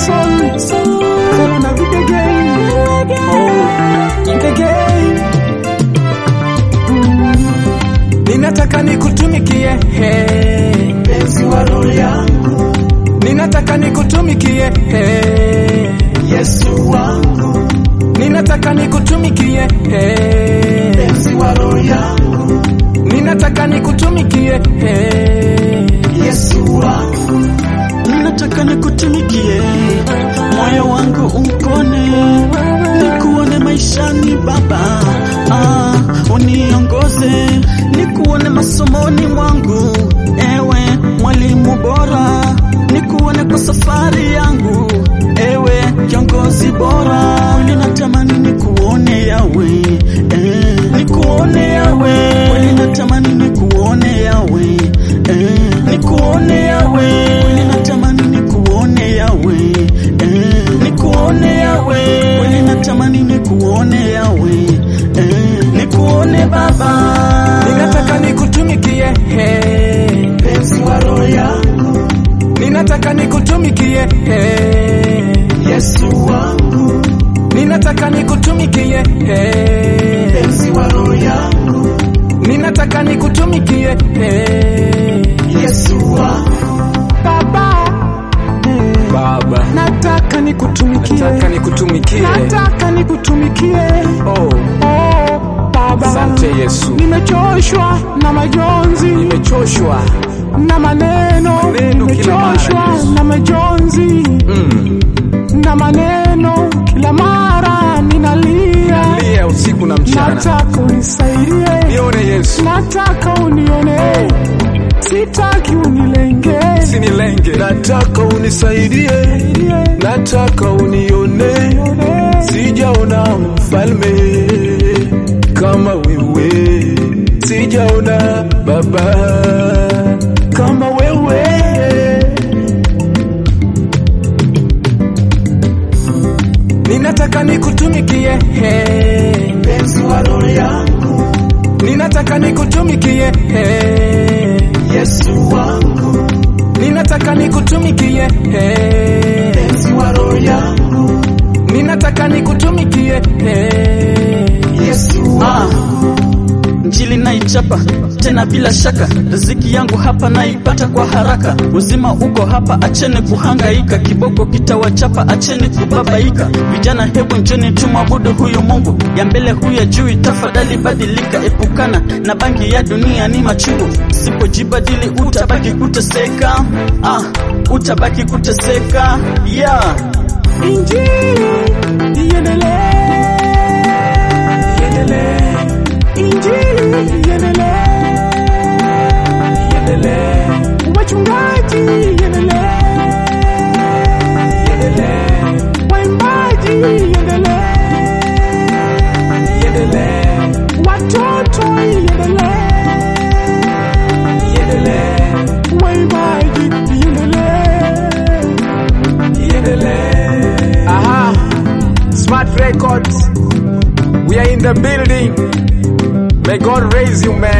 soul, soul. Corona with the game. Oh, with the game. Mm. Ninataka nikutumikie hey. Mpenzi wa roho yangu, Ninataka nikutumikie hey. Yesu wangu, Ninataka nikutumikie hey. mpenzi wa roho yangu, Ninataka nikutumikie hey. Yesu wangu, Ninataka nikutumikie, moyo wangu upone, nikuone maishani Baba, ah, uniongoze, nikuone masomoni mwangu, ewe mwalimu bora, nikuone kwa safari yangu, ewe kiongozi bora, ninatamani nikuone yawe, eh, nikuone yawe, ninatamani nikuone yawe, eh, nikuone yawe, ninatamani nikuone yawe, eh, nikuone yawe, ninatamani nikuone yawe, eh, nikuone Baba, Ninataka nikutumikie hey. mpenzi wa roho yangu, Ninataka nikutumikie hey. Yesu wangu, Ninataka nikutumikie hey. mpenzi wa roho yangu, Ninataka nikutumikie hey. Yesu wangu, Baba, Baba, nataka nikutumikie, nataka nikutumikie. nataka nikutumikie. Oh, Oh, Baba, asante Yesu, nimechoshwa na majonzi nimechoshwa na maneno, Maneno kila mara, nimechoshwa Yesu. na majonzi mm. na maneno, kila mara ninalia, lia usiku na mchana, nataka unisaidie, nione Yesu, nataka unione, sitaki unilenge, sinilenge, nataka unisaidie, nataka unione, sijaona mfalme kama wewe, sijaona baba kama wewe. ninataka nikutumikie, hey. mpenzi wa roho yangu, ninataka nikutumikie, hey. Yesu wangu, ninataka nikutumikie, hey. mpenzi wa roho yangu, ninataka nikutumikie, hey. Yesu ah, wangu, Injili naichapa tena bila shaka, riziki yangu hapa naipata kwa haraka. Uzima uko hapa, acheni kuhangaika, kiboko kitawachapa, acheni kubabaika. Vijana, hebu njoni tumwabudu huyu Mungu, ya mbele huya juu, tafadhali badilika, epukana na bangi ya dunia, ni machungu. Sipojibadili utabaki kuteseka, ah, utabaki kuteseka, yeah. Injili iendelee, iendelee. Injili iendelee, iendelee. Wachungaji iendelee, iendelee. Waimbaji iendelee, iendelee. Watoto iendelee, iendelee. Waimbaji iendelee, Aha, Smart Records, we are in the building. May God raise you, man.